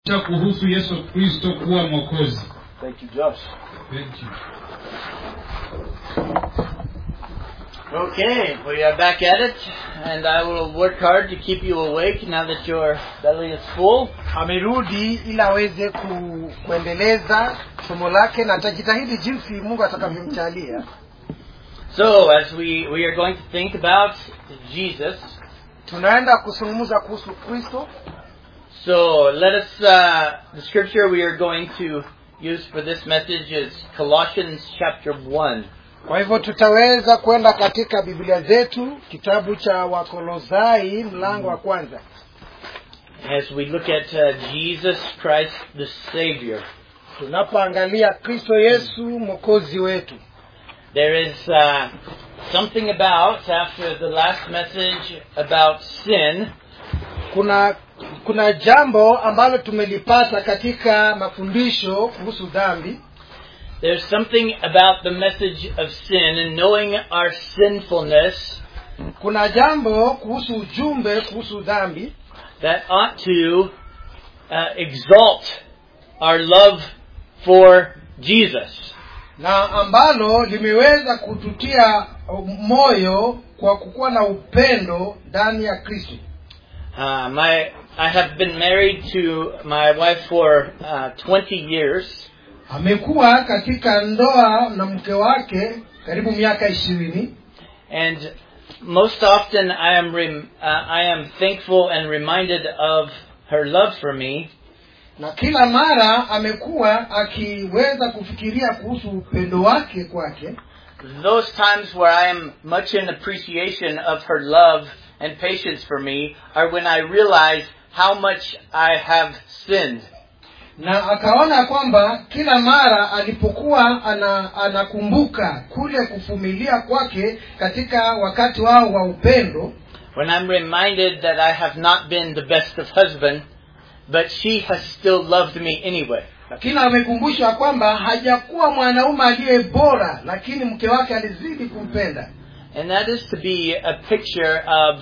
cha kuhusu yesu kristo kuwa mwokozi Thank you, Josh. Thank you. Okay, we are back at it, and I will work hard to keep you awake now that your belly is full. amerudi ili aweze ku, kuendeleza somo lake na atajitahidi jinsi mungu atakavyomjalia So, as we, we are going to think about Jesus, tunaenda kuzungumza kuhusu kristo so let us, uh, the scripture we are going to use for this message is Colossians chapter 1. kwa hivyo tutaweza kwenda katika biblia zetu kitabu cha wakolosai mlango wa kwanza As we look at uh, Jesus Christ the Savior, tunapoangalia kristo yesu mwokozi wetu there is uh, something about, after the last message about sin, kuna kuna jambo ambalo tumelipata katika mafundisho kuhusu dhambi There's something about the message of sin and knowing our sinfulness kuna jambo kuhusu ujumbe kuhusu dhambi that ought to uh, exalt our love for Jesus. na ambalo limeweza kututia moyo kwa kukuwa na upendo ndani ya kristo Uh, my, I have been married to my wife for uh, 20 years, amekuwa katika ndoa na mke wake karibu miaka ishirini and most often I am rem, uh, I am thankful and reminded of her love for me na kila mara amekuwa akiweza kufikiria kuhusu upendo wake kwake Those times where I am much in appreciation of her love and patience for me are when I realize how much I have sinned. na akaona kwamba kila mara alipokuwa ana, anakumbuka kule kuvumilia kwake katika wakati wao wa upendo When I'm reminded that I have not been the best of husband, but she has still loved me anyway. lakini amekumbushwa kwamba hajakuwa mwanaume aliye bora lakini mke wake alizidi kumpenda And that is to be a picture of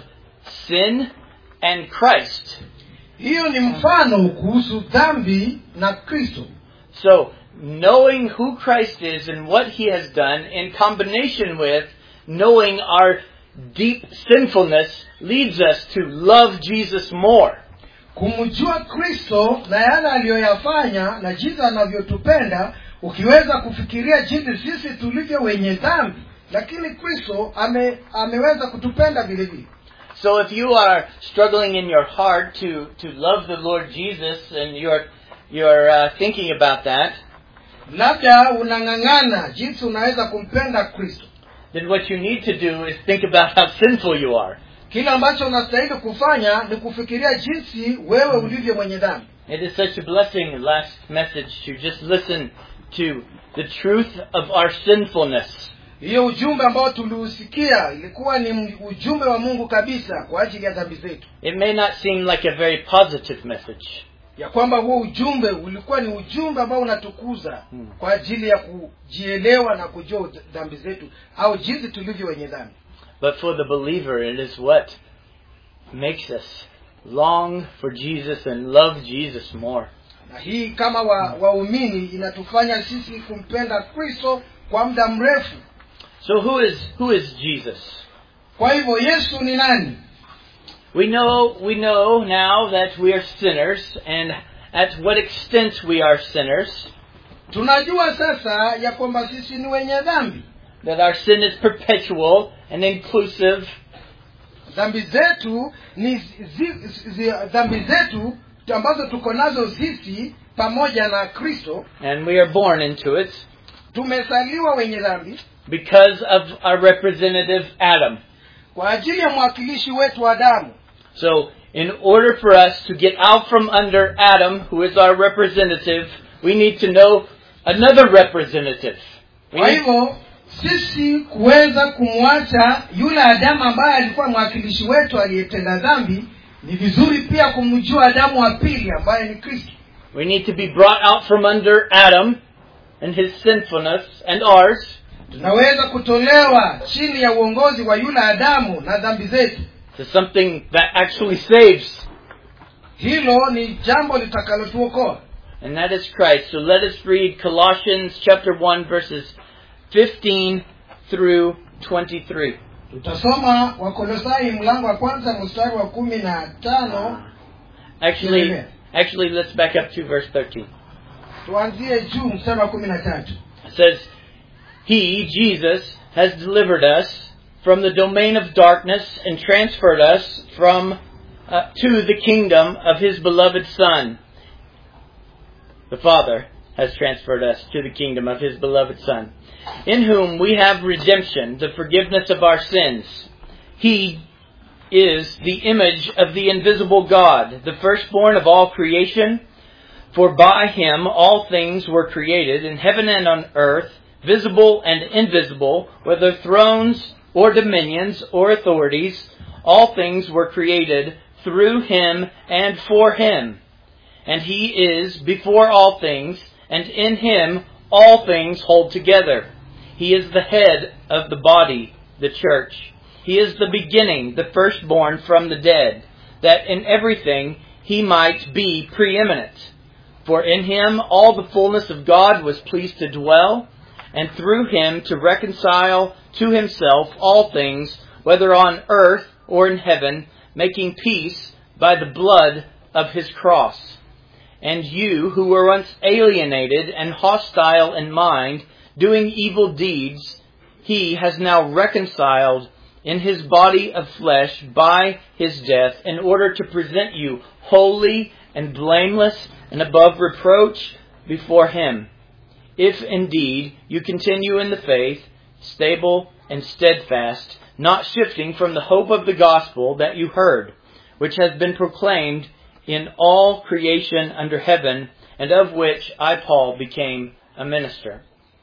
sin and Christ. hiyo ni mfano kuhusu dhambi na kristo So, knowing who Christ is and what he has done in combination with knowing our deep sinfulness leads us to love Jesus more. kumjua kristo na yale aliyoyafanya na jinsi anavyotupenda ukiweza kufikiria jinsi sisi tulivyo wenye dhambi lakini kristo ame, ameweza kutupenda vile vile So if you are struggling in your heart to, to love the Lord Jesus and you're, you're uh, thinking about that, labda unang'ang'ana jinsi unaweza kumpenda kristo then what you need to do is think about how sinful you are. kile ambacho unastahili kufanya ni kufikiria jinsi wewe ulivyo mwenye dhambi It is such a blessing, last message, to just listen to the truth of our sinfulness. hiyo ujumbe ambao tuliusikia ilikuwa ni ujumbe wa mungu kabisa kwa ajili ya dhambi zetu It may not seem like a very positive message, ya kwamba huo ujumbe ulikuwa ni ujumbe ambao unatukuza Hmm. kwa ajili ya kujielewa na kujua dhambi zetu au jinsi tulivyo wenye dhambi but for the believer, it is what makes us long for Jesus and love Jesus more. na hii kama wa- waumini inatufanya sisi kumpenda kristo kwa muda mrefu So who is who is Jesus? kwa hivyo yesu ni nani We know we know now that we are sinners and at what extent we are sinners, tunajua sasa ya kwamba sisi ni wenye dhambi that our sin is perpetual and inclusive, dhambi zetu ni zi, zi, dhambi zetu ambazo tuko nazo sisi pamoja na kristo and we are born into it tumezaliwa wenye dhambi because of our representative Adam. kwa ajili ya mwakilishi wetu adamu So, in order for us to get out from under Adam, who is our representative, we need to know another representative. We kwa need- hivyo sisi kuweza kumwacha yule adamu ambaye alikuwa mwakilishi wetu aliyetenda dhambi ni vizuri pia kumjua adamu wa pili ambaye ni kristo We need to be brought out from under Adam and his sinfulness and ours tunaweza kutolewa chini ya uongozi wa yule adamu na dhambi zetu to something that actually saves. hilo ni jambo litakalotuokoa and that is Christ. So let us read Colossians chapter 1 verses 15 through 23. tutasoma wakolosai mlango wa kwanza mstari wa kumi na tano Actually, Amen. actually let's back up to verse 13. tuanzie juu mstari wa kumi na tatu It says, He, Jesus, has delivered us from the domain of darkness and transferred us from uh, to the kingdom of His beloved Son. The Father has transferred us to the kingdom of His beloved Son, in whom we have redemption, the forgiveness of our sins. He is the image of the invisible God, the firstborn of all creation. For by him all things were created in heaven and on earth, visible and invisible, whether thrones or dominions or authorities, all things were created through him and for him. And he is before all things, and in him all things hold together. He is the head of the body, the church. He is the beginning, the firstborn from the dead, that in everything he might be preeminent. For in him all the fullness of God was pleased to dwell, and through him to reconcile to himself all things, whether on earth or in heaven, making peace by the blood of his cross. And you, who were once alienated and hostile in mind, doing evil deeds, he has now reconciled in his body of flesh by his death, in order to present you holy and blameless and above reproach before him. If indeed you continue in the faith, stable and steadfast, not shifting from the hope of the gospel that you heard, which has been proclaimed in all creation under heaven, and of which I, Paul, became a minister.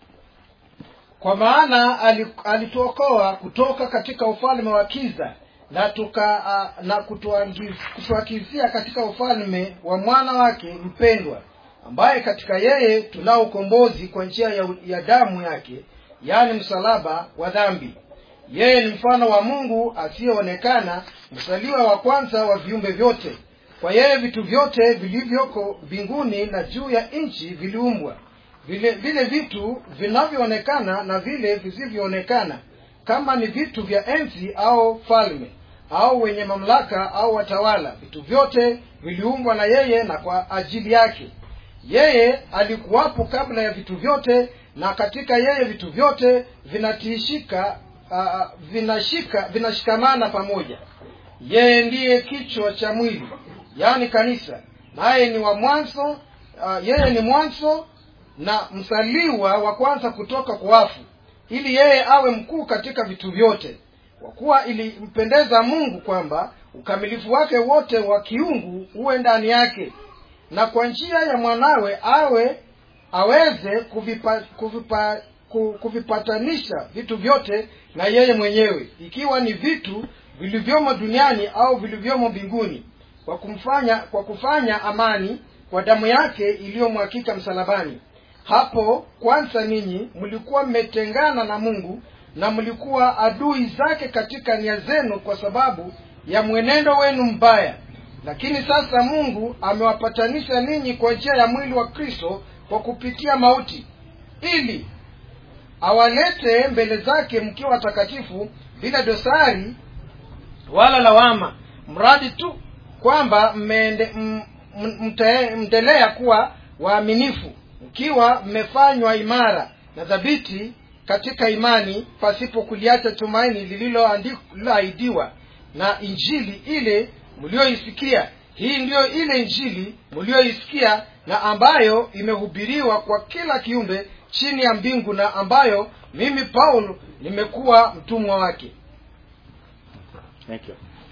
kwa maana ali- alituokoa kutoka katika ufalme wa kiza na tuka uh, na kutuangiz- kutuakizia katika ufalme wa mwana wake mpendwa ambaye katika yeye tunao ukombozi kwa njia ya, ya damu yake yaani msalaba wa dhambi yeye ni mfano wa mungu asiyeonekana msaliwa wa kwanza wa viumbe vyote kwa yeye vitu vyote vilivyoko mbinguni na juu ya nchi viliumbwa vile vile vitu vinavyoonekana na vile visivyoonekana kama ni vitu vya enzi au falme au wenye mamlaka au watawala vitu vyote viliumbwa na yeye na kwa ajili yake yeye alikuwapo kabla ya vitu vyote na katika yeye vitu vyote vinatishika uh, vinashika vinashikamana pamoja yeye ndiye kichwa cha mwili yaani kanisa naye ni wa mwanzo uh, yeye ni mwanzo na msaliwa wa kwanza kutoka kwa wafu ili yeye awe mkuu katika vitu vyote kwa kuwa ilimpendeza mungu kwamba ukamilifu wake wote wa kiungu uwe ndani yake na kwa njia ya mwanawe awe aweze kuvipa, kuvipa, ku- kuvipatanisha vitu vyote na yeye mwenyewe ikiwa ni vitu vilivyomo duniani au vilivyomo mbinguni kwa kumfanya kwa kufanya amani kwa damu yake iliyomwakika msalabani hapo kwanza ninyi mlikuwa mmetengana na mungu na mlikuwa adui zake katika nia zenu kwa sababu ya mwenendo wenu mbaya lakini sasa mungu amewapatanisha ninyi kwa njia ya mwili wa kristo kwa kupitia mauti ili awalete mbele zake mkiwa watakatifu bila dosari wala lawama mradi tu kwamba mmeende- m- m- mte- mtaendelea kuwa waaminifu mkiwa mmefanywa imara na dhabiti katika imani pasipo kuliacha tumaini lililoandi- lililoahidiwa na injili ile mlioisikia hii ndiyo ile injili mlioisikia na ambayo imehubiriwa kwa kila kiumbe chini ya mbingu na ambayo mimi paulo nimekuwa mtumwa wake Thank you.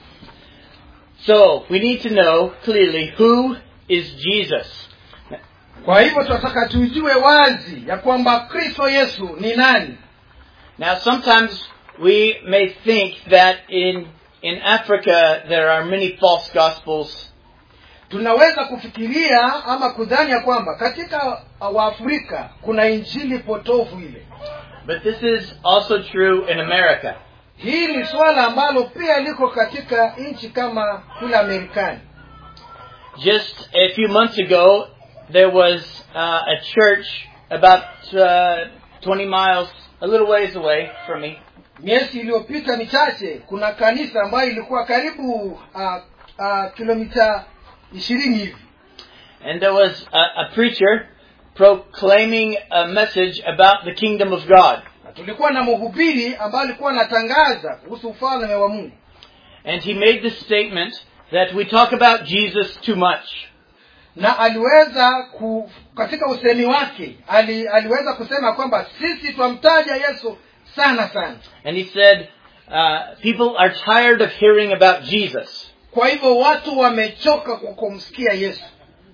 So, we need to know clearly who is Jesus. kwa hivyo tunataka tujue wazi ya kwamba kristo yesu ni nani Now, sometimes we may think that in, in Africa there are many false gospels, tunaweza kufikiria ama kudhani ya kwamba katika waafrika kuna injili potofu ile but this is also true in America. hii ni swala ambalo pia liko katika nchi kama kule amerikani Just a few months ago, there was uh, a church about uh, 20 miles, a little ways away from me, miezi iliyopita michache kuna kanisa ambayo ilikuwa karibu uh, uh, kilomita ishirini hivi and there was a, a preacher proclaiming a message about the kingdom of God. na tulikuwa na mhubiri ambaye alikuwa anatangaza kuhusu ufalme wa mungu And he made the statement that we talk about Jesus too much. na aliweza ku, katika usemi wake ali, aliweza kusema kwamba sisi twamtaja yesu sana sana And he said, uh, people are tired of hearing about Jesus. kwa hivyo watu wamechoka kwa kumsikia yesu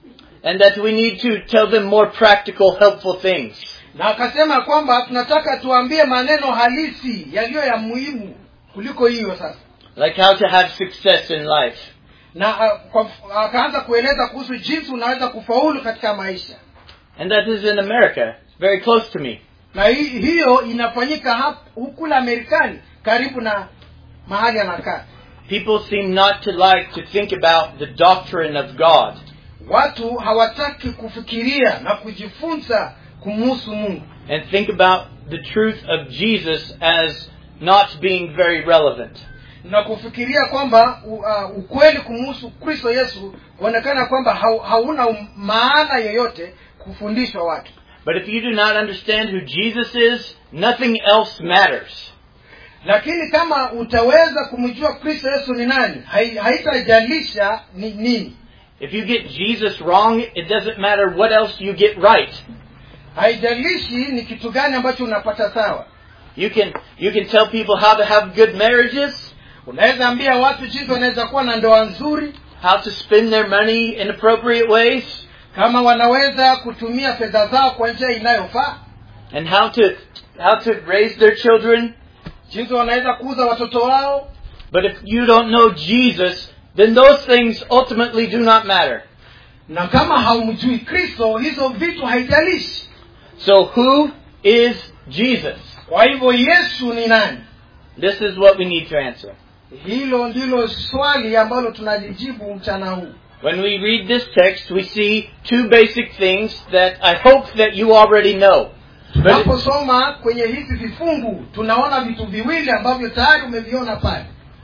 And that we need to tell them more practical, helpful things. na akasema kwamba tunataka tuambie maneno halisi yaliyo ya muhimu kuliko hiyo sasa Like how to have success in life. na uh, kwa, akaanza kueleza kuhusu jinsi unaweza kufaulu katika maisha And that is in America. It's very close to me. na hi, hiyo inafanyika hap- hukula amerikani karibu na mahali anakaa People seem not to like to think about the doctrine of God. watu hawataki kufikiria na kujifunza kumuhusu mungu and think about the truth of Jesus as not being very relevant. na kufikiria kwamba u, uh, ukweli kumuhusu kristo yesu huonekana kwamba hau, hauna um- maana yoyote kufundishwa watu But if you do not understand who Jesus is, nothing else matters. lakini kama utaweza kumjua kristo yesu ni nani hai- haitajalisha ni nini If you get Jesus wrong, it doesn't matter what else you get right. haijalishi ni kitu gani ambacho unapata sawa You can you can tell people how to have good marriages, unaweza ambia watu jinsi wanaweza kuwa na ndoa nzuri how to spend their money in appropriate ways, kama wanaweza kutumia fedha zao kwa njia inayofaa and how to how to raise their children. jinsi wanaweza kuuza watoto wao But if you don't know Jesus, then those things ultimately do not matter. na kama haumjui kristo hizo vitu haijalishi So who is Jesus? kwa hivyo yesu ni nani This is what we need to answer. hilo ndilo swali ambalo tunalijibu mchana huu When we read this text, we see two basic things that I hope that you already know. But, tunaposoma kwenye hizi vifungu tunaona vitu viwili ambavyo tayari umeviona pale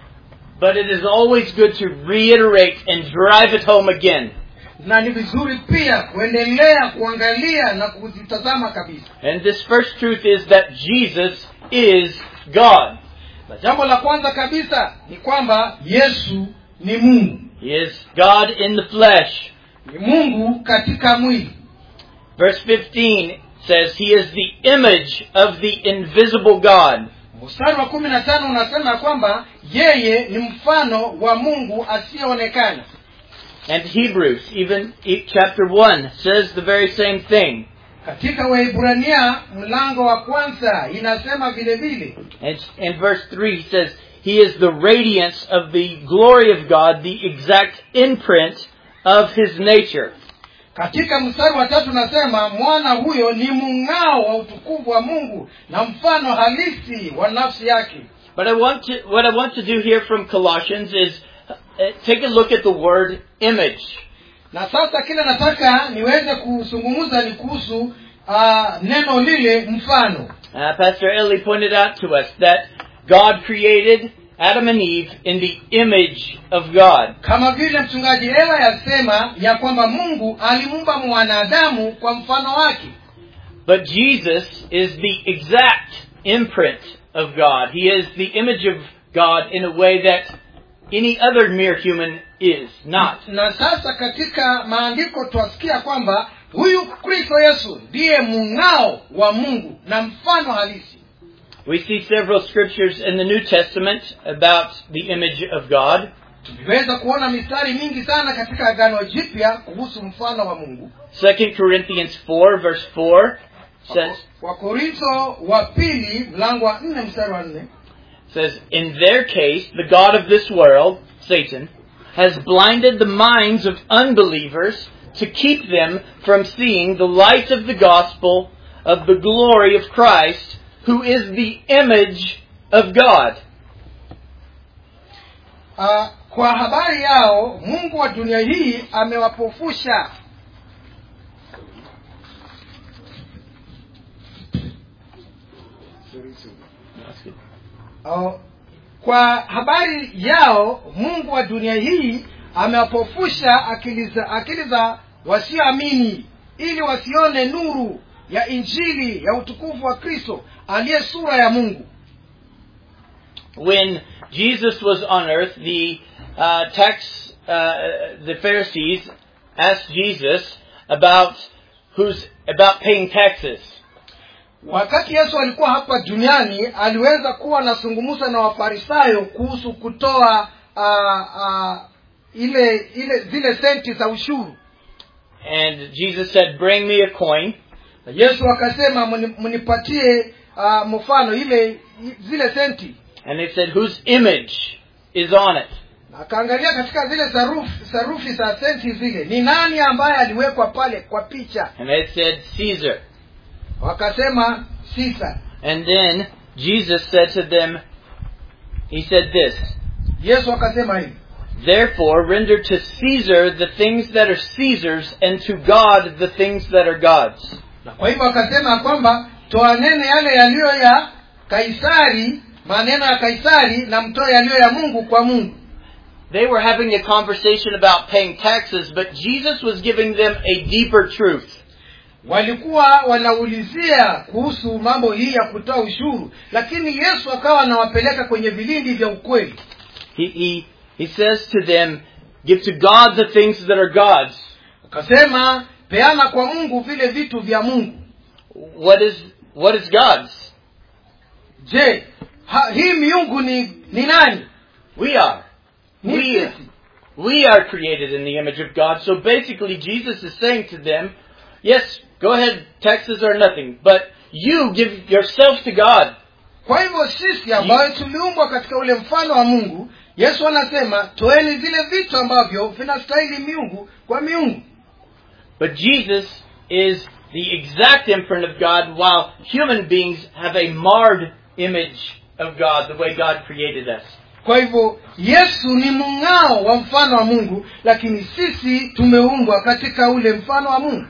but it is always good to reiterate and drive it home again. na ni vizuri pia kuendelea kuangalia na kuzitazama kabisa And this first truth is that Jesus is God. na jambo la kwanza kabisa ni kwamba yesu ni mungu He is God in the flesh. ni mungu katika mwili Verse 15 says, He is the image of the invisible God. mstari wa kumi na tano unasema kwamba yeye ni mfano wa mungu asiyeonekana And Hebrews, even e- chapter 1, says the very same thing. katika waibrania mlango wa kwanza inasema vile vile And in verse 3 he says, He is the radiance of the glory of God, the exact imprint of His nature. katika mstari wa tatu nasema mwana huyo ni mng'ao wa utukufu wa mungu na mfano halisi wa nafsi yake But I want to, what I want to do here from Colossians is uh, take a look at the word image. na sasa kile nataka niweze kuzungumza ni kuhusu uh, neno lile mfano Uh, Pastor Ellie pointed out to us that God created Adam and Eve in the image of God. kama vile mchungaji ela yasema ya kwamba mungu alimuumba mwanadamu kwa mfano wake But Jesus is the exact imprint of God. He is the image of God in a way that any other mere human is not. na sasa katika maandiko twasikia kwamba huyu kristo yesu ndiye mng'ao wa mungu na mfano halisi We see several scriptures in the New Testament about the image of God. tuliweza kuona mistari mingi sana katika agano jipya kuhusu mfano wa mungu 2 Corinthians 4 verse 4 says, wakorintho wa pili mlango wa nne mstari wa nne says, In their case, the God of this world, Satan, has blinded the minds of unbelievers to keep them from seeing the light of the gospel of the glory of Christ, who is the image of God. uh, kwa habari yao mungu wa dunia hii amewapofusha Au, kwa habari yao mungu wa dunia hii amewapofusha akili za akili za wasioamini ili wasione nuru ya injili ya utukufu wa kristo aliye sura ya mungu When Jesus was on earth, the uh, tax, uh, the Pharisees asked Jesus about who's about paying taxes. wakati yesu alikuwa hapa duniani aliweza kuwa anazungumza na wafarisayo kuhusu kutoa uh, uh, ile ile zile senti za ushuru And Jesus said, Bring me a coin. na yesu akasema "Mni- mnipatie uh, mfano ile zile senti And they said, Whose image is on it? Na akaangalia katika zile sarufi, sarufi za senti zile ni nani ambaye aliwekwa pale kwa picha And they said, Caesar. wakasema sisa And then Jesus said to them, He said this, yesu akasema hivi Therefore render to Caesar the things that are Caesar's, and to God the things that are God's. na kwa hivyo akasema kwamba toanene yale yaliyo ya kaisari maneno ya kaisari na mtoe yaliyo ya mungu kwa mungu They were having a conversation about paying taxes, but Jesus was giving them a deeper truth. walikuwa wanaulizia kuhusu mambo hii ya kutoa ushuru lakini yesu akawa anawapeleka kwenye vilindi vya ukweli He, he, he says to them, Give to God the things that are God's. akasema peana kwa mungu vile vitu vya mungu What is, what is God's? je ha, hii miungu ni ni nani We are. ni We, sisi we are created in the image of God. So basically, Jesus is saying to them, yes, go ahead, taxes are nothing, but you give yourself to God. kwa hivyo sisi ambayo tuliumbwa katika ule mfano wa mungu yesu anasema toeni vile vitu ambavyo vinastahili miungu kwa miungu But Jesus is the exact imprint of God, while human beings have a marred image of God, the way God created us. kwa hivyo yesu ni mng'ao wa mfano wa mungu lakini sisi tumeumbwa katika ule mfano wa mungu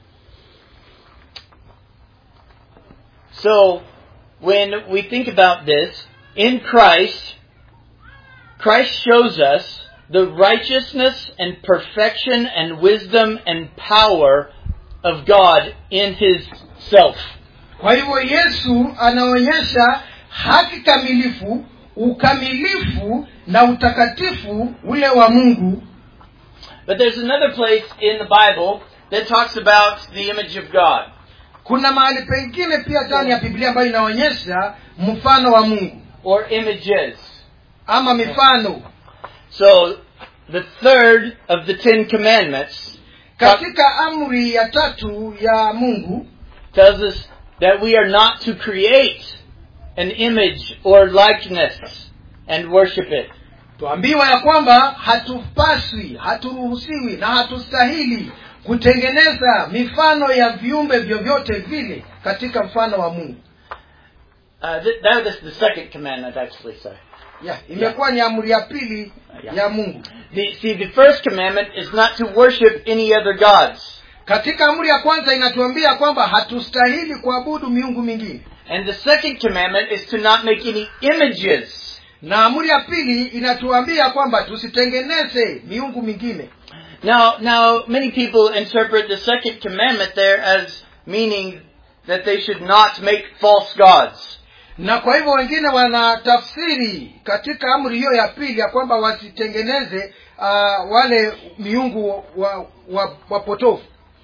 So, when we think about this, in Christ, Christ shows us the righteousness and perfection and wisdom and power of God in His self. kwa hivyo yesu anaonyesha haki kamilifu ukamilifu na utakatifu ule wa mungu But there's another place in the Bible that talks about the image of God. kuna mahali pengine pia ndani ya biblia ambayo inaonyesha mfano wa mungu or images. ama mifano So, the third of the Ten Commandments katika amri ya tatu ya mungu tells us that we are not to create an image or likeness and worship it. tuambiwa ya kwamba hatupaswi haturuhusiwi na hatustahili kutengeneza mifano ya viumbe vyovyote vile katika mfano wa mungu Uh, th- that is the second commandment, actually, sorry. yeah, imekuwa ni amri ya pili Yeah. ya mungu The, see, the first commandment is not to worship any other gods. katika amri ya kwanza inatuambia kwamba hatustahili kuabudu miungu mingine And the second commandment is to not make any images. na amri ya pili inatuambia kwamba tusitengeneze miungu mingine Now, now, many people interpret the second commandment there as meaning that they should not make false gods. na kwa hivyo wengine wanatafsiri katika amri hiyo ya pili ya kwamba wasitengeneze uh, wale miungu wa, wa, wapotofu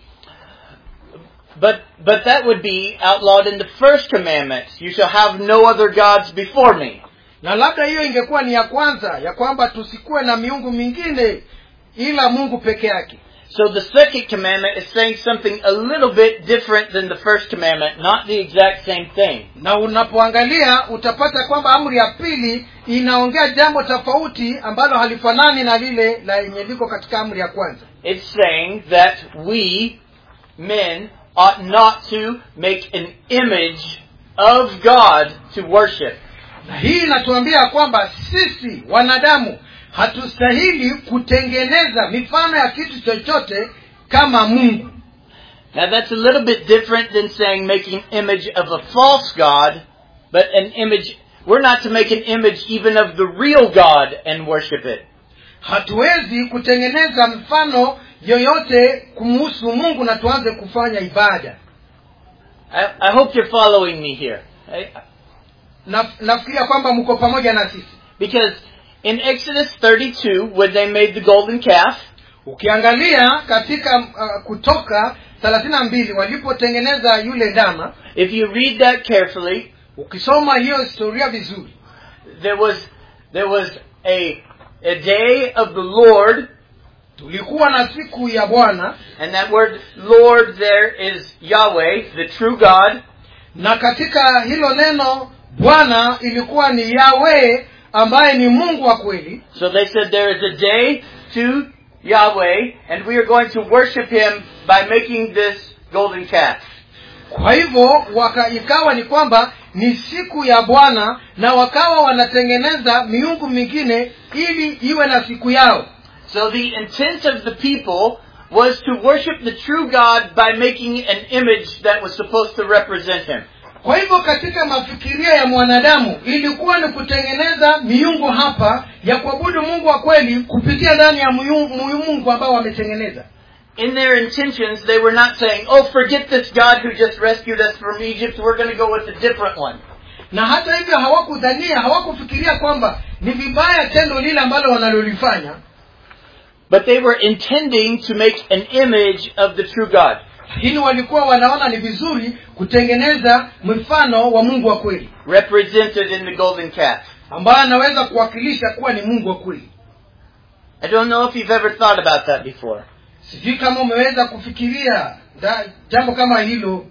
But, but that would be outlawed in the first commandment. You shall have no other gods before me. na labda hiyo ingekuwa ni ya kwanza ya kwamba tusikuwe na miungu mingine ila mungu peke yake So the second commandment is saying something a little bit different than the first commandment, not the exact same thing. na unapoangalia utapata kwamba amri ya pili inaongea jambo tofauti ambalo halifanani na lile la yenye liko katika amri ya kwanza It's saying that we, men, ought not to make an image of God to worship. na hii inatuambia kwamba sisi wanadamu hatustahili kutengeneza mifano ya kitu chochote kama mungu Now that's a little bit different than saying making image of a false God, but an image, we're not to make an image even of the real God and worship it. hatuwezi kutengeneza mfano yoyote kumuhusu mungu na tuanze kufanya ibada I, I hope you're following me here. I- na, nafikiria kwamba mko pamoja na sisi Because in Exodus 32, when they made the golden calf, ukiangalia katika uh, kutoka thelathini na mbili walipotengeneza yule ndama if you read that carefully, ukisoma hiyo historia vizuri there was, there was a, a day of the Lord, tulikuwa na siku ya bwana and that word Lord there is Yahweh, the true God, na katika hilo neno bwana ilikuwa ni yawe ambaye ni mungu wa kweli So they said there is a day to Yahweh, and we are going to worship Him by making this golden calf. kwa hivyo waka, ikawa ni kwamba ni siku ya bwana na wakawa wanatengeneza miungu mingine ili iwe na siku yao So the intent of the people was to worship the true God by making an image that was supposed to represent Him. kwa hivyo katika mafikiria ya mwanadamu ilikuwa ni kutengeneza miungu hapa ya kuabudu mungu wa kweli kupitia ndani ya miungu, mungu ambao wametengeneza In their intentions, they were not saying, oh, forget this God who just rescued us from Egypt, we're going to go with a different one. na hata hivyo hawakudhania hawakufikiria kwamba ni vibaya tendo lile ambalo wanalolifanya But they were intending to make an image of the true God. lakini walikuwa wanaona ni vizuri kutengeneza mfano wa mungu wa kweli represented in the golden calf. ambaye anaweza kuwakilisha kuwa ni mungu wa kweli I don't know if you've ever thought about that before. sijui kama umeweza kufikiria da, jambo kama hilo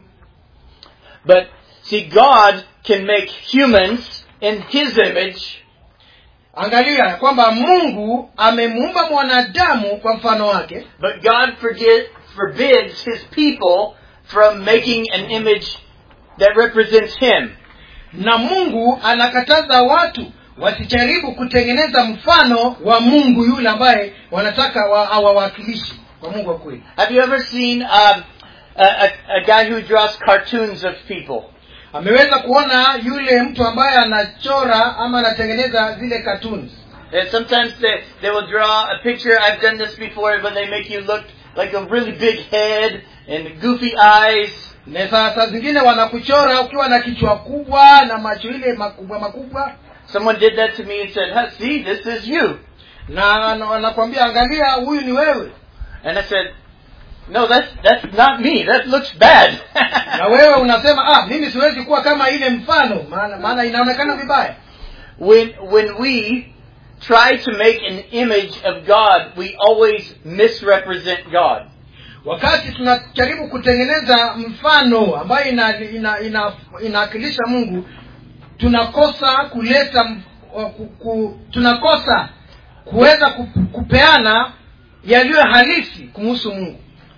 But see, God can make humans in His image, angalia ya kwamba mungu amemuumba mwanadamu kwa mfano wake but God forget, forbids His people from making an image that represents Him. na mungu anakataza watu wasijaribu kutengeneza mfano wa mungu yule ambaye wanataka wa- awawakilishi kwa mungu wa kweli Have you ever seen um, a, a, a guy who draws cartoons of people? ameweza kuona yule mtu ambaye anachora ama anatengeneza zile cartoons And sometimes they, they will draw a picture. I've done this before, but they make you look like a really big head and goofy eyes. na saa saa zingine wanakuchora ukiwa na kichwa kubwa na macho ile makubwa makubwa Someone did that to me and said, "Huh, "See, this is you." na na wanakwambia angalia huyu ni wewe And I said, "No, that's that's not me. That looks bad." na wewe unasema ah mimi siwezi kuwa kama ile mfano maana maana inaonekana vibaya when when we try to make an image of God, we always misrepresent God. wakati tunajaribu kutengeneza mfano ambayo ina, ina, ina, inawakilisha mungu tunakosa kuleta m- wa- ku, ku, tunakosa kuweza ku- kupeana yaliyo halisi kumuhusu mungu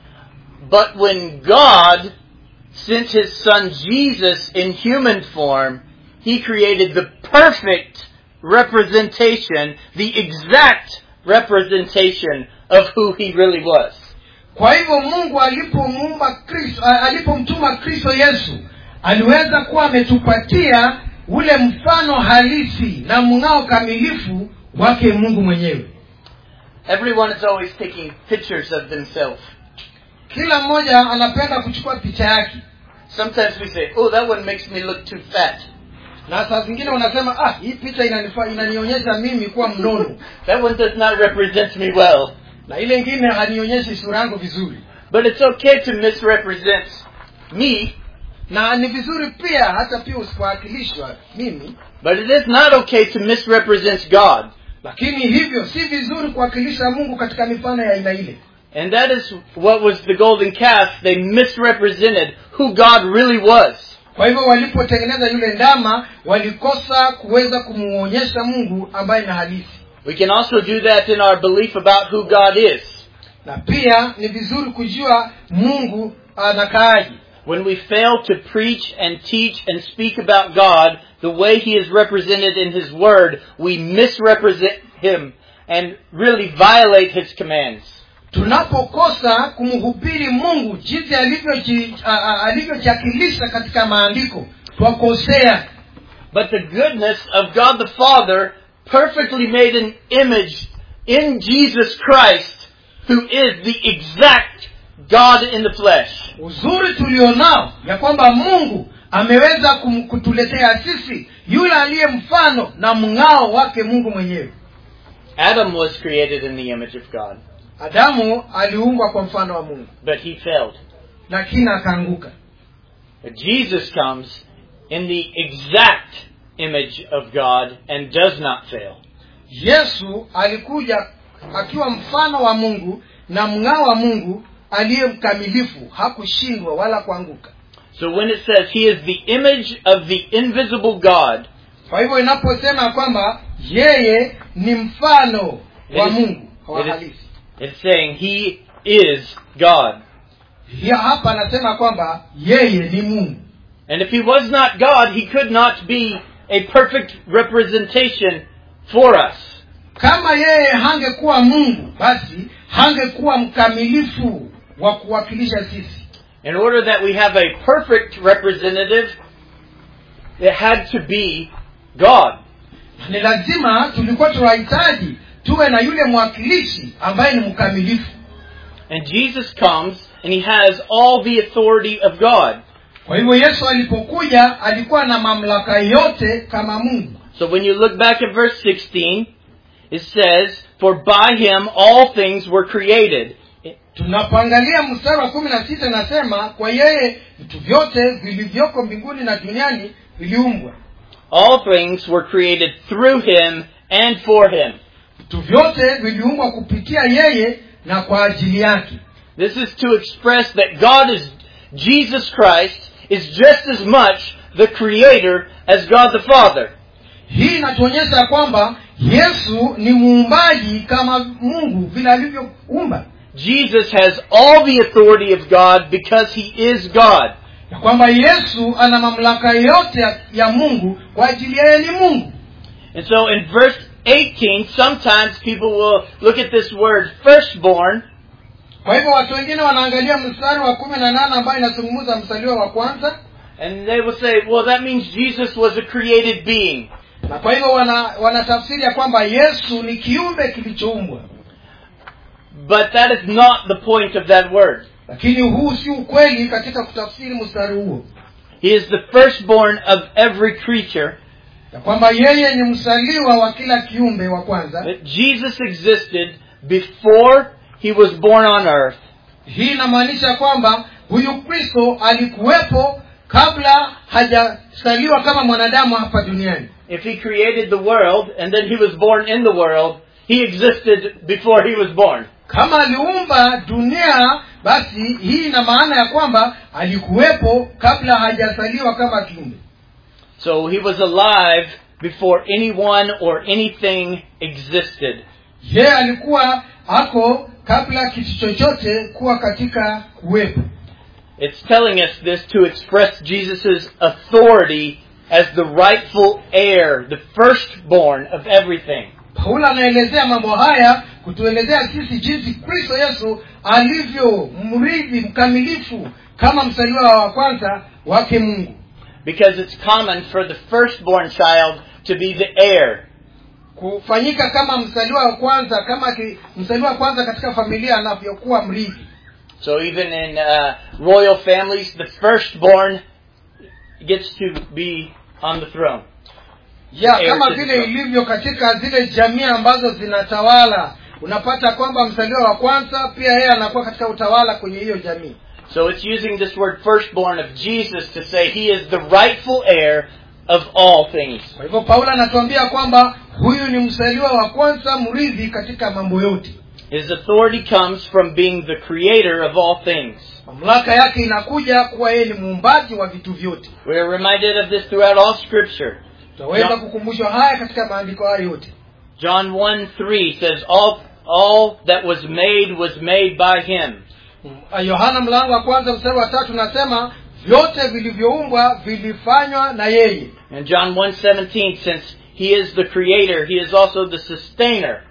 But when God sent His Son Jesus in human form, He created the perfect representation, the exact representation of who He really was. kwa hivyo mungu alipomuumba kristo a- alipomtuma kristo yesu aliweza kuwa ametupatia ule mfano halisi na mng'ao kamilifu wake mungu mwenyewe Everyone is always taking pictures of themselves. kila mmoja anapenda kuchukua picha yake Sometimes we say, oh, that one makes me look too fat. na saa zingine unasema ah hii picha inanifa, inanionyesha mimi kuwa mnono That one does not represent me well. na ile ingine hanionyeshi sura yangu vizuri But it's okay to misrepresent me, na ni vizuri pia hata pia usipowakilishwa mimi but it is not okay to misrepresent God. lakini hivyo si vizuri kuwakilisha mungu katika mifano ya aina ile And that is what was the golden calf. They misrepresented who God really was. kwa hivyo walipotengeneza yule ndama walikosa kuweza kumuonyesha mungu ambaye ni halisi We can also do that in our belief about who God is. na pia ni vizuri kujua mungu anakaaji When we fail to preach and teach and speak about God the way He is represented in His Word, we misrepresent Him and really violate his commands. tunapokosa kumhubiri mungu jinsi alivyoji- a- a- alivyojiakilisha katika maandiko twakosea But the goodness of God the Father perfectly made an image in Jesus Christ, who is the exact God in the flesh. uzuri tulionao ya kwamba mungu ameweza kum- kutuletea sisi yule aliye mfano na mng'ao wake mungu mwenyewe Adam was created in the image of God, adamu aliumbwa kwa mfano wa mungu but he failed. lakini akaanguka But Jesus comes in the exact image of God and does not fail. yesu alikuja akiwa mfano wa mungu na mng'ao wa mungu aliye mkamilifu hakushindwa wala kuanguka So when it says he is the image of the invisible God, kwa hivyo inaposema kwamba yeye ni mfano wa It is- mungu wa it is- halisi it's saying he is God. Hiya hapa anasema kwamba yeye ni mungu And if he was not God, he could not be a perfect representation for us. kama yeye hangekuwa mungu basi hangekuwa mkamilifu wa kuwakilisha sisi In order that we have a perfect representative, it had to be God. ni lazima tulikuwa tunahitaji tuwe na yule mwakilishi ambaye ni mkamilifu And Jesus comes and he has all the authority of God. kwa hivyo yesu alipokuja alikuwa na mamlaka yote kama mungu So when you look back at verse 16, it says, For by him all things were created. tunapoangalia mstari wa kumi na sita inasema kwa yeye vitu vyote vilivyoko mbinguni na duniani viliumbwa All things were created through him and for him. vitu vyote viliumbwa kupitia yeye na kwa ajili yake This is to express that God is, Jesus Christ, is just as much the creator as God the Father. hii inatuonyesha kwamba yesu ni muumbaji kama mungu vile alivyoumba Jesus has all the authority of God because he is God. ya kwamba yesu ana mamlaka yote ya, ya mungu kwa ajili yeye ni mungu And so in verse 18, sometimes people will look at this word firstborn kwa hivyo watu wengine wanaangalia mstari wa kumi na nane ambayo inazungumza msaliwa wa kwanza and they will say, well, that means Jesus was a created being. na kwa hivyo wana wanatafsiri ya kwamba yesu ni kiumbe kilichoumbwa But that is not the point of that word. lakini huu si ukweli katika kutafsiri mstari huo He is the firstborn of every creature. ya kwamba yeye ni msaliwa wa kila kiumbe wa kwanza That Jesus existed before he was born on earth. hii inamaanisha kwamba huyu kristo alikuwepo kabla hajasaliwa kama mwanadamu hapa duniani If he created the world and then he was born in the world, he existed before he was born. kama aliumba dunia basi hii ina maana ya kwamba alikuwepo kabla hajasaliwa kama kiumbe So he was alive before anyone or anything existed. yeye alikuwa ako kabla kitu chochote kuwa katika kuwepo It's telling us this to express Jesus' authority as the rightful heir, the firstborn of everything. paulo anaelezea mambo haya kutuelezea sisi jinsi kristo yesu alivyo mrithi mkamilifu kama msaliwa wa kwanza wake mungu Because it's common for the firstborn child to be the heir. kufanyika kama msaliwa wa kwanza kama ki, msaliwa wa kwanza katika familia anavyokuwa mrithi So even in uh, royal families, the firstborn gets to be on the throne. ya Heir kama to the vile throne. ilivyo katika zile jamii ambazo zinatawala unapata kwamba msaliwa wa kwanza pia yeye anakuwa katika utawala kwenye hiyo jamii So it's using this word firstborn of Jesus to say he is the rightful heir of all things. kwa hivyo paulo anatuambia kwamba huyu ni msaliwa wa kwanza mrithi katika mambo yote His authority comes from being the creator of all things. mamlaka yake inakuja kuwa yeye ni muumbaji wa vitu vyote We are reminded of this throughout all scripture. tutaweza Yeah. kukumbushwa haya katika maandiko haya yote John 1 3 says, all, all that was made was made by him. Mm, yohana mlango wa kwanza mstari wa tatu nasema vyote vilivyoumbwa vilifanywa na yeye And John 1 17, since he is the creator, he is also the sustainer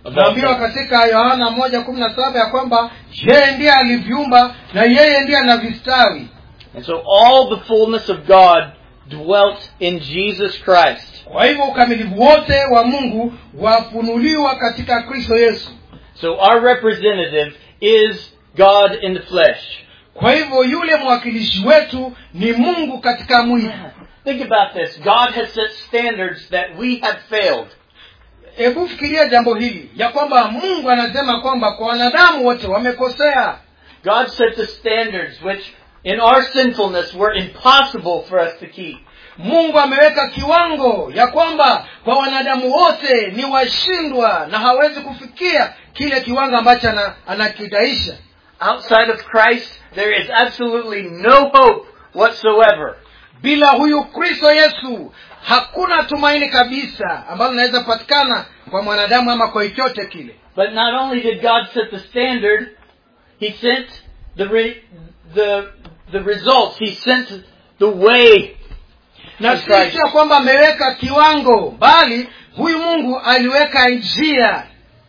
of all tunaambiwa things. katika yohana moja kumi na saba ya kwamba yeye ndiye aliviumba na yeye ndiye anavistawi And so all the fullness of God dwelt in Jesus Christ. kwa hivyo ukamilifu wote wa mungu wafunuliwa katika kristo yesu So our representative is God in the flesh. kwa hivyo yule mwakilishi wetu ni mungu katika mwili Think about this. God has set standards that we have failed. hebu fikiria jambo hili ya kwamba mungu anasema kwamba kwa wanadamu wote wamekosea God set the standards which in our sinfulness were impossible for us to keep. mungu ameweka kiwango ya kwamba kwa wanadamu wote ni washindwa na hawezi kufikia kile kiwango ambacho ana- anakidaisha Outside of Christ, there is absolutely no hope whatsoever. bila huyu kristo yesu hakuna tumaini kabisa ambalo linaweza patikana kwa mwanadamu ama kwa chochote kile But not only did God set the standard, He sent the re- the the results. He sent the way. na Of si Christ. sio kwamba ameweka kiwango bali huyu mungu aliweka njia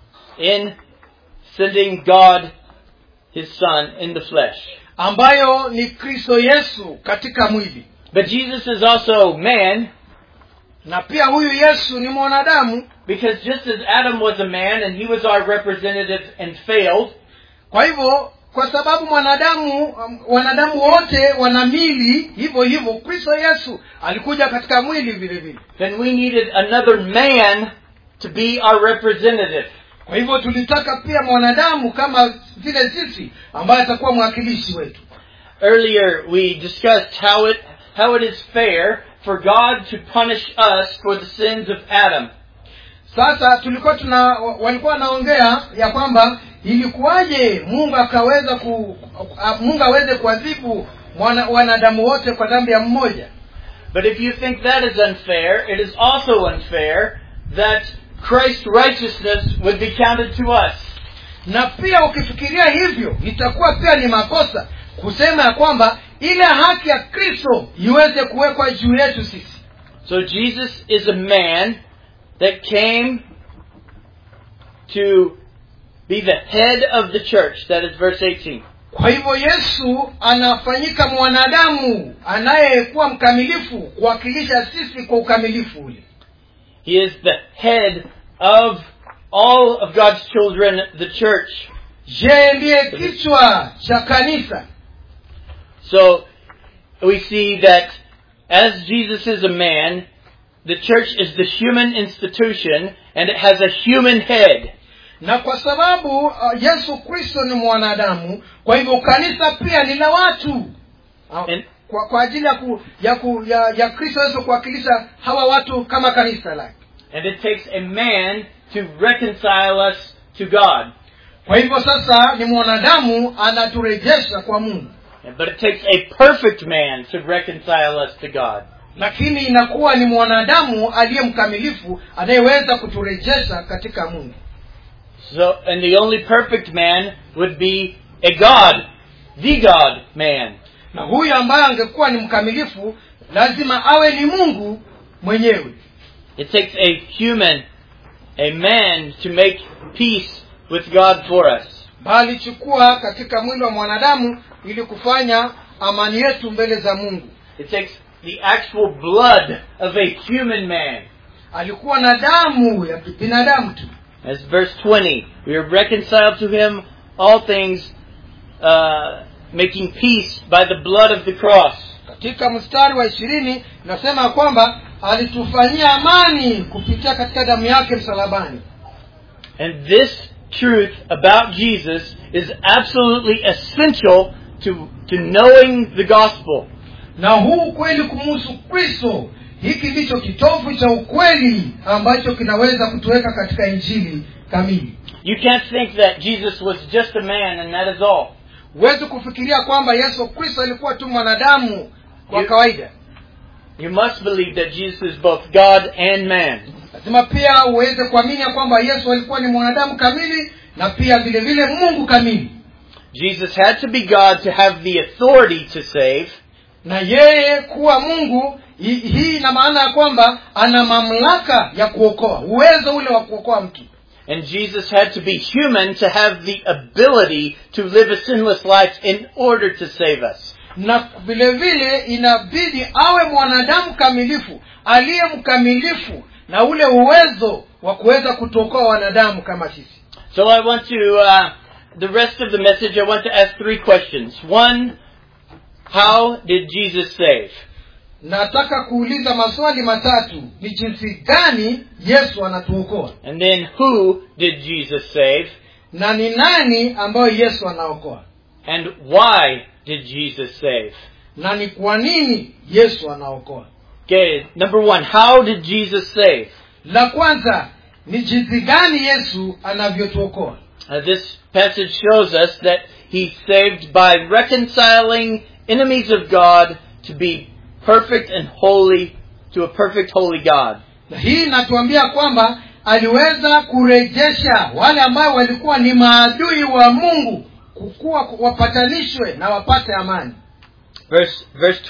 in sending God, His Son, in the flesh. ambayo ni kristo yesu katika mwili But Jesus is also man na pia huyu yesu ni mwanadamu because just as Adam was a man and he was our representative and failed, kwa hivyo kwa sababu mwanadamu um, wanadamu wote wana mili hivyo hivyo kristo yesu alikuja katika mwili vile vile then we needed another man to be our representative. kwa hivyo tulitaka pia mwanadamu kama vile sisi ambaye atakuwa mwakilishi wetu Earlier we discussed how it how it is fair for God to punish us for the sins of Adam. sasa tulikuwa tuna walikuwa wanaongea ya kwamba ilikuwaje mungu akaweza ku a- mungu aweze kuadhibu mwana- wanadamu wote kwa dhambi ya mmoja But if you think that is unfair, it is also unfair that Christ's righteousness would be counted to us. na pia ukifikiria hivyo itakuwa pia ni makosa kusema ya kwamba ile haki ya kristo iweze kuwekwa juu yetu sisi So Jesus is a man that came to be the head of the church. That is verse 18. kwa hivyo yesu anafanyika mwanadamu anayekuwa mkamilifu kuwakilisha sisi kwa ukamilifu ule He is the head of all of God's children, the church. je ndiye kichwa cha kanisa So we see that as Jesus is a man, the church is the human institution and it has a human head. na kwa sababu uh, yesu kristo ni mwanadamu kwa hivyo kanisa pia ni la watu Uh, And- kwa, kwa ajili ya, ku, ya, ku, ya, ya kristo yesu kuwakilisha hawa watu kama kanisa lake And it takes a man to reconcile us to God. kwa hivyo sasa ni mwanadamu anaturejesha kwa mungu But it takes a perfect man to reconcile us to God. lakini inakuwa ni mwanadamu aliye mkamilifu anayeweza kuturejesha katika mungu So, and the only perfect man would be a God, the God man. na huyu ambaye angekuwa ni mkamilifu lazima awe ni mungu mwenyewe It takes a human, a man, to make peace with God for us. bali chukua katika mwili wa mwanadamu ili kufanya amani yetu mbele za mungu It takes the actual blood of a human man. alikuwa na damu ya binadamu tu As verse 20, we are reconciled to him, all things, uh, making peace by the blood of the cross. katika mstari wa ishirini nasema kwamba alitufanyia amani kupitia katika damu yake msalabani And this truth about Jesus is absolutely essential to, to knowing the gospel. na huu ukweli kumuhusu kristo hiki ndicho kitovu cha ukweli ambacho kinaweza kutuweka katika injili kamili You can't think that Jesus was just a man and that is all. huwezi kufikiria kwamba yesu kristo alikuwa tu mwanadamu kwa You- kawaida You must believe that Jesus is both God and man. lazima pia uweze kuamini ya kwamba yesu alikuwa ni mwanadamu kamili na pia vile vile mungu kamili Jesus had to be God to have the authority to save, na yeye kuwa mungu hi- hii ina maana ya kwamba ana mamlaka ya kuokoa uwezo ule wa kuokoa mtu And Jesus had to be human to have the ability to live a sinless life in order to save us. na vile vile inabidi awe mwanadamu kamilifu aliye mkamilifu na ule uwezo wa kuweza kutokoa wanadamu kama sisi So I want to, uh, the rest of the message, I want to ask three questions. One, how did Jesus save? nataka kuuliza maswali matatu ni jinsi gani yesu anatuokoa And then who did Jesus save? na ni nani ambayo yesu anaokoa And why did Jesus save? na ni kwa nini yesu anaokoa Okay, number one, how did Jesus save? la kwanza ni jinsi gani yesu anavyotuokoa Uh, this passage shows us that he saved by reconciling enemies of God to be perfect and holy to a perfect holy God. na hii inatuambia kwamba aliweza kurejesha wale ambao walikuwa ni maadui wa mungu kukuwa wapatanishwe na wapate amani Verse verse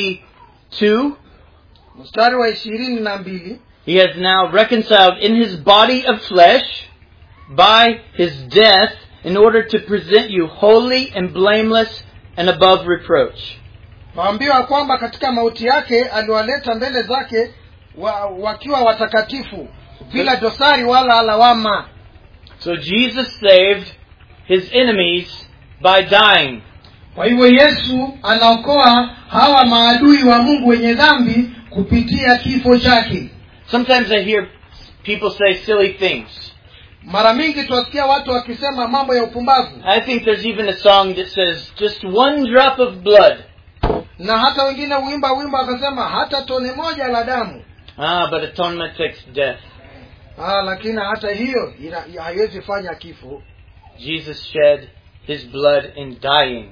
22 mstari wa ishirini na mbili He has now reconciled in his body of flesh by his death in order to present you holy and blameless and above reproach. waambiwa kwamba katika mauti yake aliwaleta mbele zake wa, wakiwa watakatifu bila dosari wala lawama So Jesus saved his enemies by dying. kwa hivyo yesu anaokoa hawa maadui wa mungu wenye dhambi kupitia kifo chake Sometimes I hear people say silly things. mara mingi twasikia watu wakisema mambo ya upumbavu I think there's even a song that says, just one drop of blood. na hata wengine huimba wimbo akasema hata tone moja la damu Ah, but atonement takes death. ah, lakini hata hiyo ina- haiwezi fanya kifo Jesus shed his blood in dying.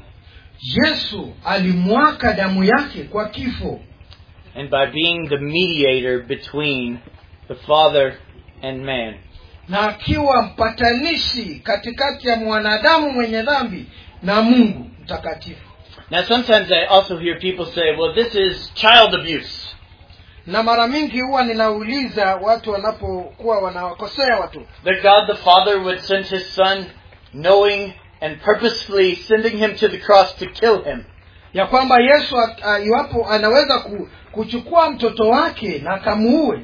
yesu alimwaka damu yake kwa kifo and by being the mediator between the Father and man. na akiwa mpatanishi katikati ya mwanadamu mwenye dhambi na mungu mtakatifu Now, sometimes I also hear people say, well, this is child abuse. na mara mingi huwa ninauliza watu wanapokuwa wanawakosea watu That God the Father would send his Son knowing and purposefully sending him to the cross to kill him. ya kwamba yesu a- a- iwapo anaweza ku, kuchukua mtoto wake na akamuue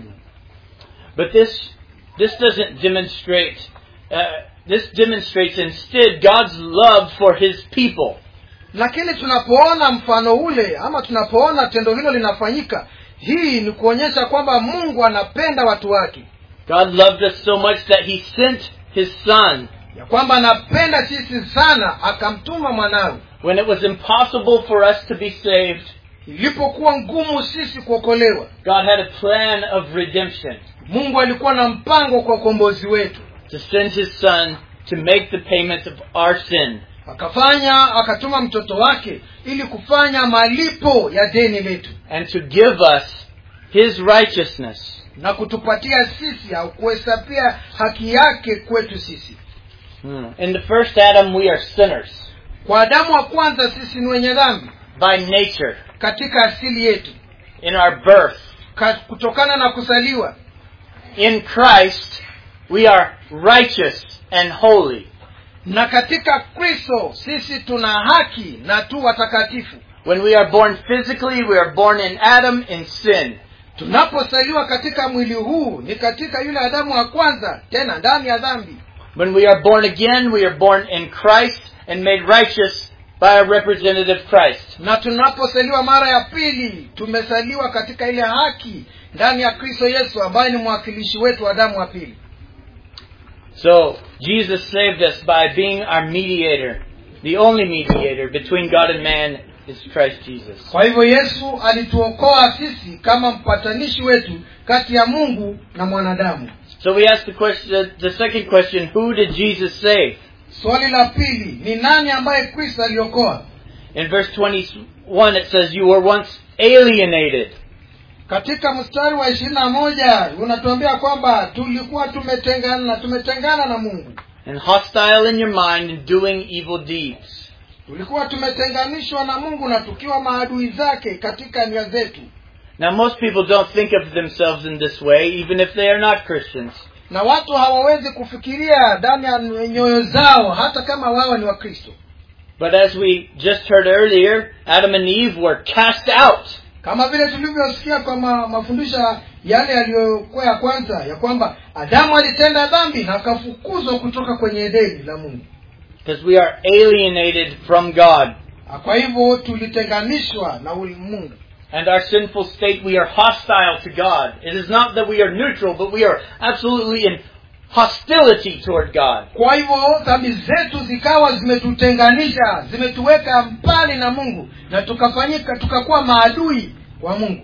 But this, this doesn't demonstrate, uh, this demonstrates instead God's love for his people. lakini tunapoona mfano ule ama tunapoona tendo hilo linafanyika hii ni kuonyesha kwamba mungu anapenda watu wake God loved us so much that he sent his Son ya kwamba anapenda sisi sana akamtuma mwanawe when it was impossible for us to be saved. ilipokuwa ngumu sisi kuokolewa God had a plan of redemption mungu alikuwa na mpango kwa ukombozi wetu to send his son to make the payment of our sin. akafanya akatuma mtoto wake ili kufanya malipo ya deni letu and to give us his righteousness. na kutupatia sisi au kuhesabia haki yake kwetu sisi In the first Adam, we are sinners kwa adamu wa kwanza sisi ni wenye dhambi by nature, katika asili yetu in our birth. ka, kutokana na kusaliwa In Christ, we are righteous and holy. na katika kristo sisi tuna haki na tu watakatifu When we are born physically, we are born in Adam in sin. tunaposaliwa katika mwili huu ni katika yule adamu wa kwanza tena ndani ya dhambi When we are born again, we are born in Christ and made righteous by a representative Christ. na tunaposaliwa mara ya pili tumesaliwa katika ile haki ndani ya kristo yesu ambaye ni mwakilishi wetu wa damu wa pili So, Jesus saved us by being our mediator. The only mediator between God and man is Christ Jesus. kwa hivyo yesu alituokoa sisi kama mpatanishi wetu kati ya mungu na mwanadamu So we ask the question, the second question, who did Jesus save? swali la pili ni nani ambaye kristo aliokoa In verse 21 it says, you were once alienated. katika mstari wa ishirini na moja unatuambia kwamba tulikuwa tumetengana na tumetengana na mungu and hostile in your mind and doing evil deeds. tulikuwa tumetenganishwa na mungu na tukiwa maadui zake katika nia zetu Now most people don't think of themselves in this way, even if they are not Christians. na watu hawawezi kufikiria ndani ya nyoyo zao hata kama wao ni wakristo But as we just heard earlier, Adam and Eve were cast out. kama vile tulivyosikia kwa ma, mafundisho yale yaliyokuwa ya kwanza ya kwamba adamu alitenda dhambi na akafukuzwa kutoka kwenye edeni la mungu Because we are alienated from God. Na kwa hivyo tulitenganishwa na uli- mungu And our sinful state, we are hostile to God. It is not that we are neutral, but we are absolutely in hostility toward God. kwa hivyo dhambi zetu zikawa zimetutenganisha zimetuweka mbali na mungu na tukafanyika tukakuwa maadui wa mungu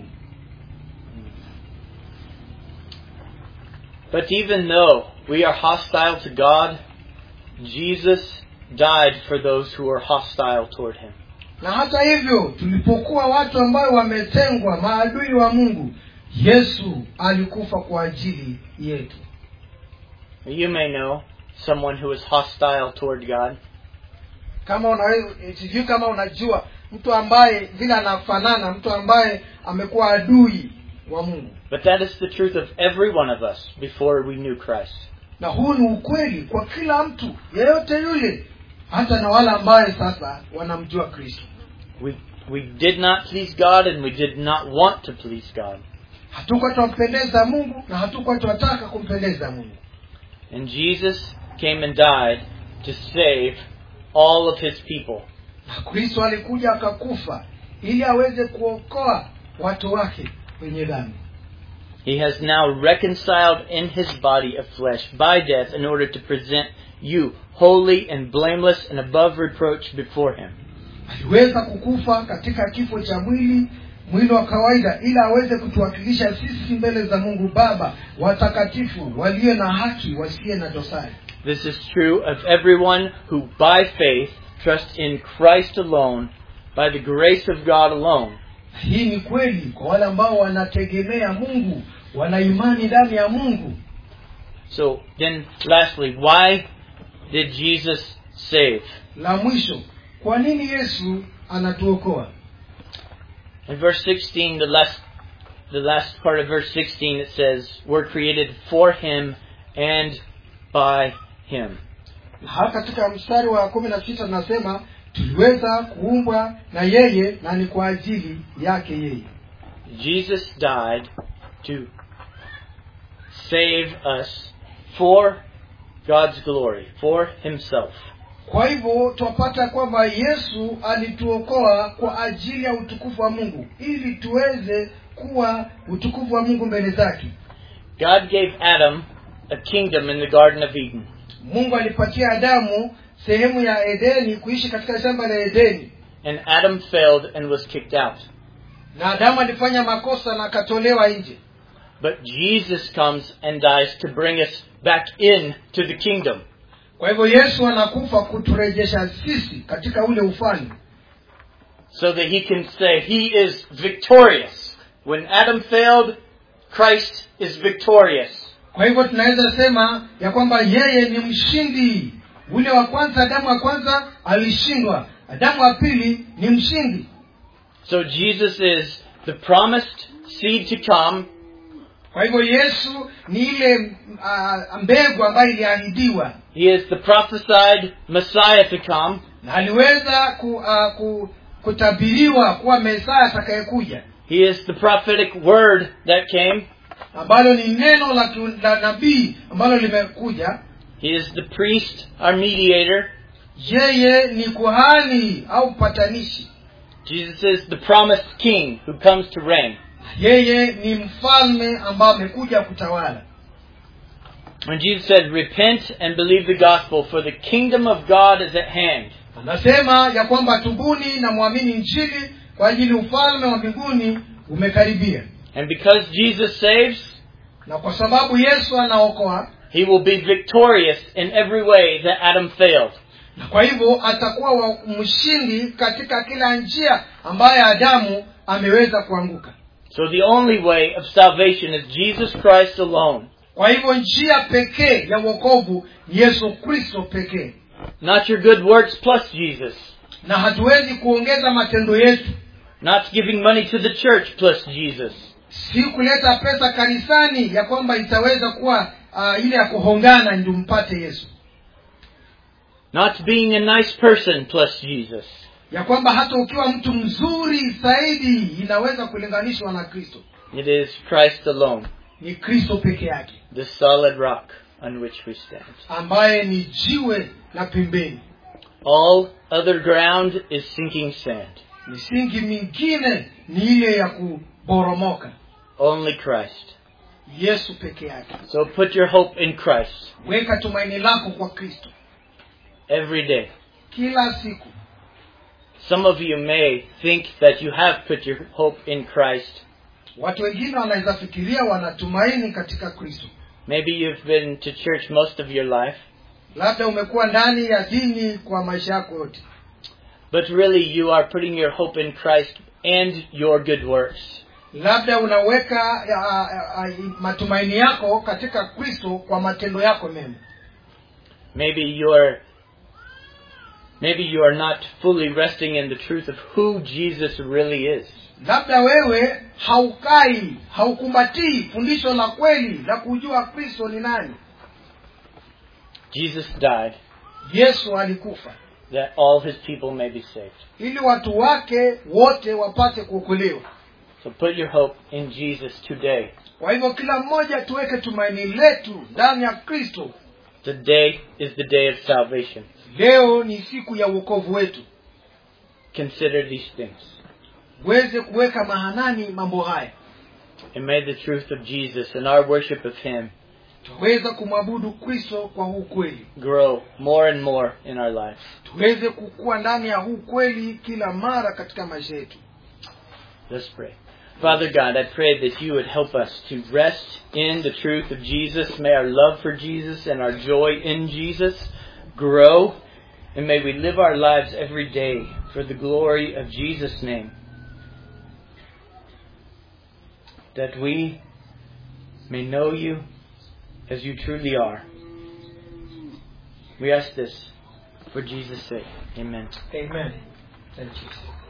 But even though we are hostile to God, Jesus died for those who are hostile toward Him. na hata hivyo tulipokuwa watu ambayo wametengwa maadui wa mungu yesu alikufa kwa ajili yetu You may know someone who is hostile toward God. kama unaweza sijui kama unajua mtu ambaye vile anafanana mtu ambaye amekuwa adui wa mungu But that is the truth of every one of us before we knew Christ. na huu ni ukweli kwa kila mtu yeyote yule hata na wale ambaye sasa wanamjua kristo We, we did not please God and we did not want to please God. hatukuwa twampendeza mungu na hatukuwa twataka kumpendeza mungu And Jesus came and died to save all of his people. na kristo alikuja akakufa ili aweze kuokoa watu wake wenye dhambi He has now reconciled in his body of flesh by death in order to present you holy and blameless and above reproach before him. aliweza kukufa katika kifo cha mwili mwili wa kawaida ili aweze kutuwakilisha sisi mbele za mungu baba watakatifu walio na haki wasiye na dosari This is true of everyone who by faith trusts in Christ alone, by the grace of God alone. hii ni kweli kwa wale ambao wanategemea mungu wana imani ndani ya mungu So then lastly, why did Jesus save? la mwisho kwa nini yesu anatuokoa In verse 16, the last, the last part of verse 16, it says, We're created for Him and by Him. hapa katika mstari wa kumi na sita tunasema tuliweza kuumbwa na yeye na ni kwa ajili yake yeye Jesus died to save us for God's glory, for Himself. kwa hivyo twapata kwamba yesu alituokoa kwa ajili ya utukufu wa mungu ili tuweze kuwa utukufu wa mungu mbele zake God gave Adam a kingdom in the Garden of Eden. mungu alipatia adamu sehemu ya edeni kuishi katika shamba la edeni And Adam failed and was kicked out. na adamu alifanya makosa na akatolewa nje But Jesus comes and dies to bring us back in to the kingdom. kwa hivyo yesu anakufa kuturejesha sisi katika ule ufalme so that he can say he is victorious. When Adam failed, Christ is victorious. kwa hivyo tunaweza sema ya kwamba yeye ni mshindi ule wa kwanza adamu wa kwanza alishindwa adamu wa pili ni mshindi So Jesus is the promised seed to come, kwa hivyo yesu ni ile uh, mbegu ambayo iliahidiwa he is the prophesied Messiah to come, na aliweza ku, uh, ku, kutabiriwa kuwa mesaya atakayekuja he is the prophetic word that came, ambalo ni neno la, ki- la nabii ambalo limekuja he is the priest, our mediator, yeye ni kuhani au mpatanishi Jesus is the promised king who comes to reign. yeye ni mfalme ambao amekuja kutawala When Jesus said, Repent and believe the gospel, for the kingdom of God is at hand. anasema ya kwamba tubuni na mwamini njili kwa ajili ufalme wa mbinguni umekaribia And because Jesus saves, na kwa sababu yesu anaokoa he will be victorious in every way that Adam failed. na kwa hivyo atakuwa wa mshindi katika kila njia ambayo adamu ameweza kuanguka So the only way of salvation is Jesus Christ alone. kwa hivyo njia pekee ya uokovu ni yesu kristo pekee Not your good works plus Jesus. na hatuwezi kuongeza matendo yetu Not giving money to the church plus Jesus. si kuleta pesa kanisani ya kwamba itaweza kuwa uh, ile ya kuhongana ndio mpate yesu Not being a nice person plus Jesus. ya kwamba hata ukiwa mtu mzuri zaidi inaweza kulinganishwa na kristo It is Christ alone, ni kristo peke yake the solid rock on which we stand. ambaye ni jiwe la pembeni All other ground is sinking sand. misingi mingine ni ile ya kuboromoka Only Christ. yesu peke yake So put your hope in Christ weka tumaini lako kwa kristo every day. kila siku Some of you may think that you have put your hope in Christ. watu wengine wanaweza fikiria wanatumaini katika kristo Maybe you've been to church most of your life, labda umekuwa ndani ya dini kwa maisha yako yote but really you are putting your hope in Christ and your good works. labda unaweka ya, ya, ya, matumaini yako katika kristo kwa matendo yako mema Maybe you're maybe you are not fully resting in the truth of who Jesus really is. labda wewe haukai haukumbatii fundisho la kweli la kujua kristo ni nani Jesus died yesu alikufa that all his people may be saved. ili watu wake wote wapate kuokolewa So put your hope in Jesus today. kwa hivyo kila mmoja tuweke tumaini letu ndani ya kristo Today is the day of salvation. leo ni siku ya uokovu wetu Consider these things. uweze kuweka mahanani mambo haya And may the truth of Jesus and our worship of him tuweze kumwabudu kristo kwa huu kweli grow more and more in our lives. tuweze kukua ndani ya huu kweli kila mara katika maisha yetu Let's pray. Father God, I pray that you would help us to rest in the truth of Jesus. May our love for Jesus and our joy in Jesus grow. And may we live our lives every day for the glory of Jesus' name. That we may know you as you truly are. We ask this for Jesus' sake. Amen. amen Thank you.